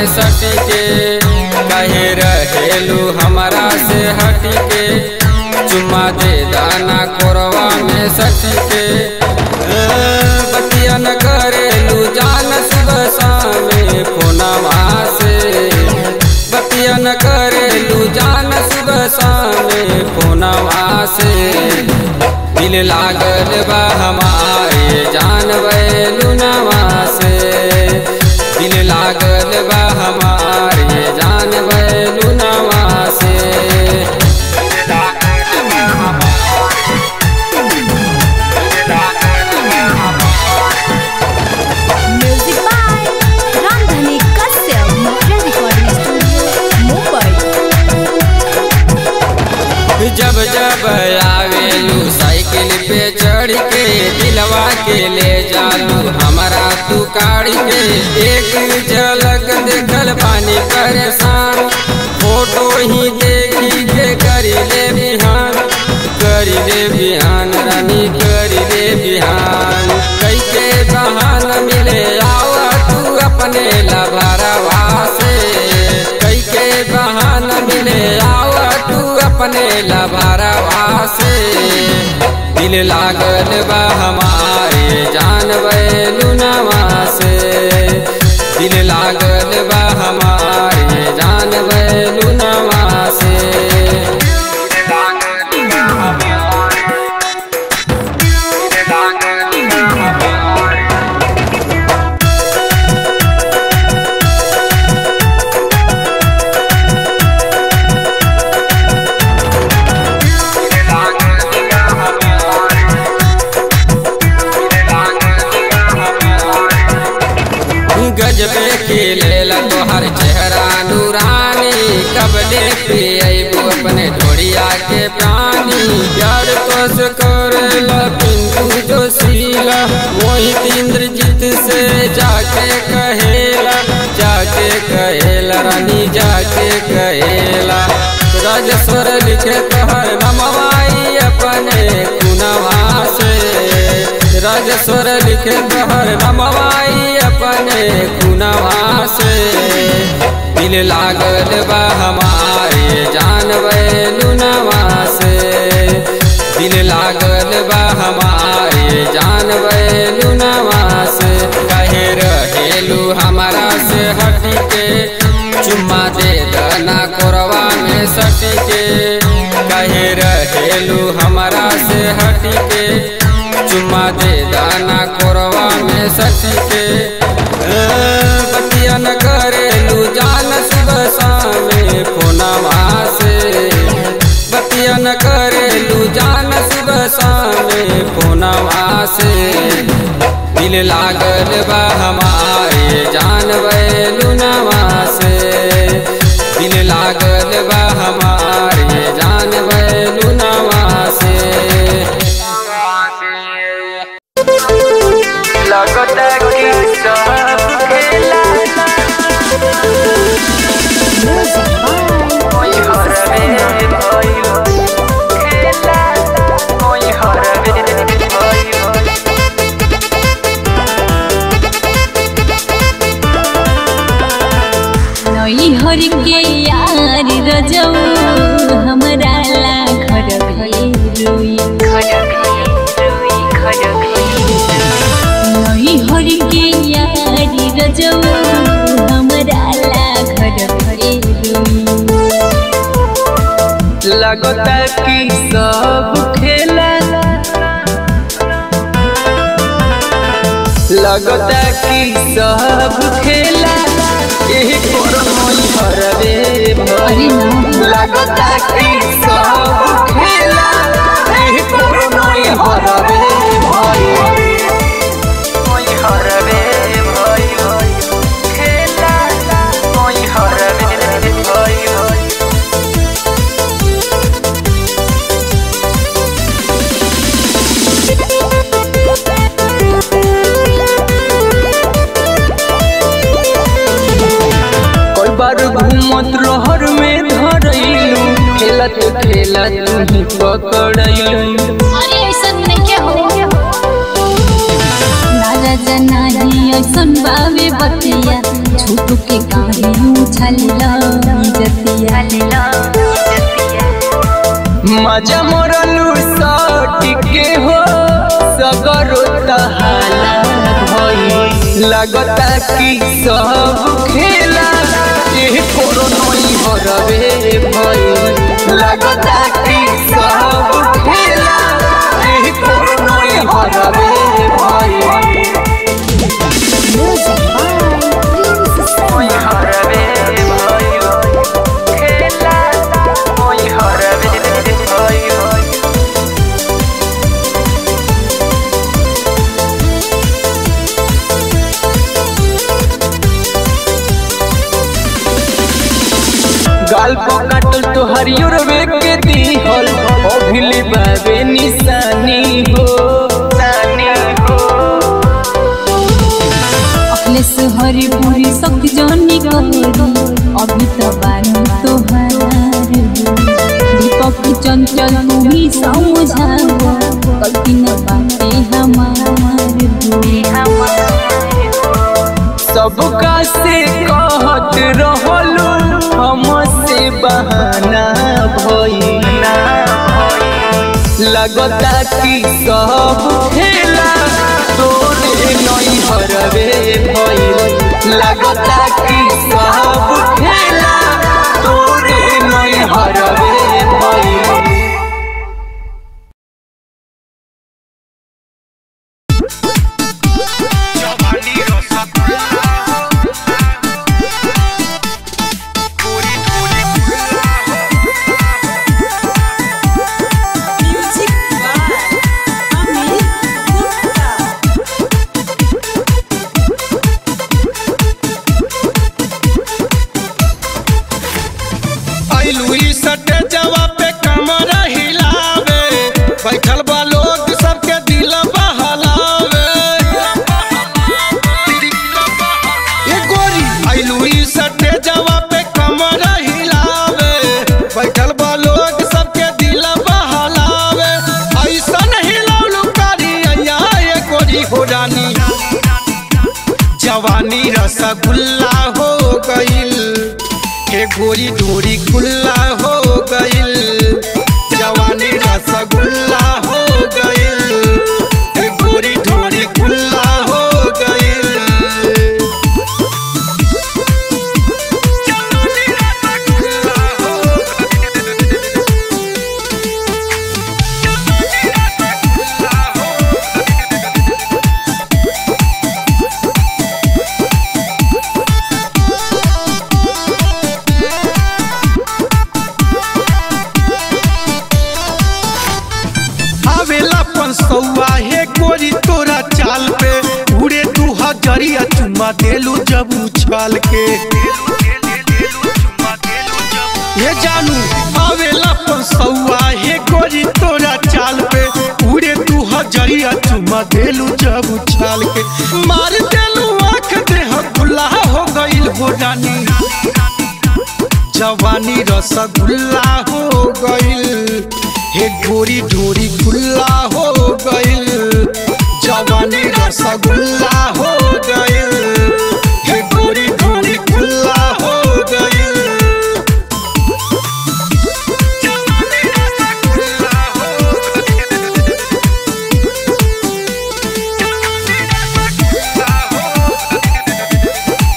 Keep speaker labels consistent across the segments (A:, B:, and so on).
A: सटी के कहे रहेलू हमारा से हटी के चुम्मा दे दाना कोरवा में सटी के ए, बतिया न करेलू जान सुबह शाम फोनवा से बतिया न करेलू जान सुबह शाम फोनवा से दिल लागल बा हमारे जान बैलुनवा से दिल लागल बा हमारे जान बैलुनवा से
B: music by Ramdhani Kashyap motor recording studio Mumbai
A: जब जब आवेलू साइकिल पे चढ़ के दिलवा के ले जालू हमारा तू काढ़ के एक झलक देखल पानी परेशान फोटो ही देखी के करी ले बिहान करी ले बिहान रानी करी ले बिहान कई के बहान मिले आवा तू अपने लभरवा से कई के बहान मिले आवा तू अपने लभरवा से दिल लागल बा हमारे जान बैलुनवा से दिल लागल बा हमारे जान बैलुनवा से गजबे के लेला तोहर चेहरा नूरानी कब देखते अबू अपने ढोड़िया के प्राणी यार तोस करेला पिंटू जोशीला मोहित इंद्रजीत से जाके कहेला जाके कहेला रानी जाके कहेला राजेश्वर लिखे तोहर नमवाई अपने कुनवा से राजेश्वर लिखे तोहर नमवाई अपने कुनवा से दिल लागल बा हमारे जान बैलुनवा से दिल लागल बा हमारे जान बैलुनवा से कहे रहेलू हमारा से हट के चुम्मा दे दना कोरवा में सट के कहे रहेलू हमारा से हट के चुम्मा दे दाना कोरवा में सट के ए, बतिया न करेलू जान सुबह शाम फोनवा से बतिया न करेलू जान सुबह शाम फोनवा से दिल लागल बा हमारे जान बैलुनवा से दिल लागल बा हमारे जान बैलुनवा से
C: लगता कि सब खेला कोई हरवे भइल खेला कोई हरवे भइल
B: नई हर के यार रजऊ हमरा ला घर रोई नई हर के यार रजऊ हमरा ला घर रोई
C: लगता कि सब खेला लगता कि सब खेला यही कोई हरवे भइल लगता कि सब खेला यही कोई हरवे भइल कोई हरवे भइल खेला कोई हरवे भइल कोई बार घूमत रहर में धरैलू खेलत खेलत तुही पकड़ैलू
B: अरे ऐसा नहीं के हो ना राजा नाही ऐसन बावे बतिया झूठ के काहे उछल जतिया
C: मजा मोरलू सट के हो सगरो तहाला भई लगता कि सब खेला एह कोरोनई हरवे भई लगता कि सब खेला एह कोरोनई हरवे भई ओई हरवे भई खेला ओई हरवे भई गाल पकाटल तो हरियर वे के दीहल अभिली बाबे निशानी हो निशानी हो
B: अखिलेश हरी पूरी शक्ति जानी करी अभी तो बानी तोहार दीपक चंचल तू ही समझाओ गलती न बाटे हमार
C: सबका से कहत रहलू हमसे बहाना भइना लगता कि सब खेला तोरे नहीं हरवे भइल लगता कि सब खेला तोरे नहीं हरवे भइल
D: आइलू ई सटे जवा पे कमर हिलावे बैठल बा लोग सबके दिल बहलावे ये गोरी आइलू ई सटे जवा पे कमर हिलावे बैठल बा लोग सबके दिल बहलावे ऐसन हिलौलू कारी अया ये गोरी हो रानी जवानी रसगुल्ला हो गईल के गोरी डोरी खुल्ला हो गईल जवानी रसगुल्ला हो गईल के गोरी डोरी खुल्ला हो गईल जवानी रसगुल्ला हो आवेला पंसौआ हे गोरी तोरा चाल पे उड़े तू हजरिया चुम्मा देलू जब उछाल के ये जानू आवेला पंसौआ हे गोरी तोरा चाल पे उड़े तू हजरिया चुम्मा देलू जब उछाल के मार देलू आँख देह गुल्ला हो गईल हो रानी जवानी रसगुल्ला हो गईल हे गोरी ढोरी खुल्ला हो गईल जवानी रसगुल्ला हो गईल हे गोरी ढोरी खुल्ला हो गईल जवानी रसगुल्ला हो गईल। जवानी रसगुल्ला हो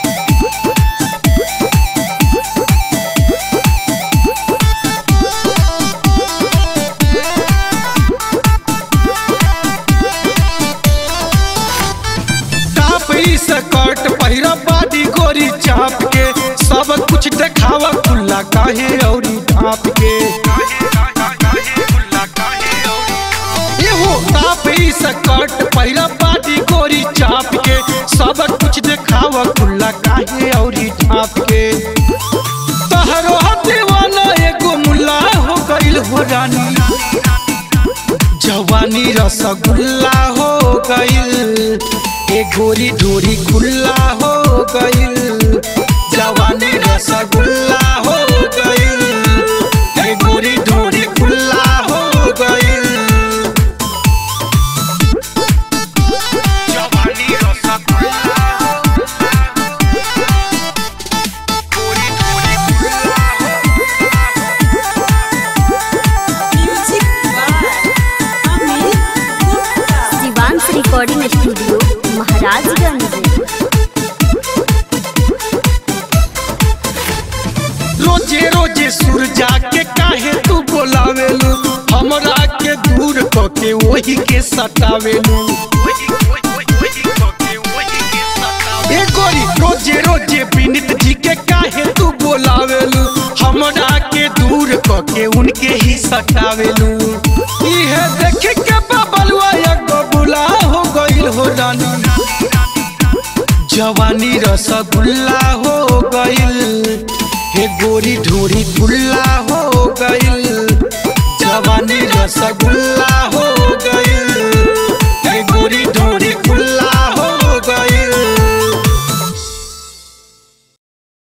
D: टाप ई स्कर्ट पहिरा बाडी गोरी चाप के सब कुछ देखावा खुला काहे औरी ढाप के एहो टाप ई स्कर्ट पहिरा बाडी गोरी चाप के सब कुछ देखावा खुला काहे औरी ढाप के तहरो दीवाना एगो मुल्ला हो गइल हो रानी जवानी रसगुल्ला हो गईल ए गोरी ढोरी खुल्ला हो गईल जवानी रसगुल्ला हो गईल ए गोरी ढोरी खुल्ला हो गईल जवानी रोजे रोजे सूरजा के काहे तू बोलावेलू हमरा के दूर क के वही के सतावेलू ए गोरी रोजे रोजे विनित जी के काहे तू बोलावेलू हमरा के दूर क के उनके ही सतावेलू इहे देख के बबलुआ एगो बुला हो गइल हो रानी जवानी रसगुल्ला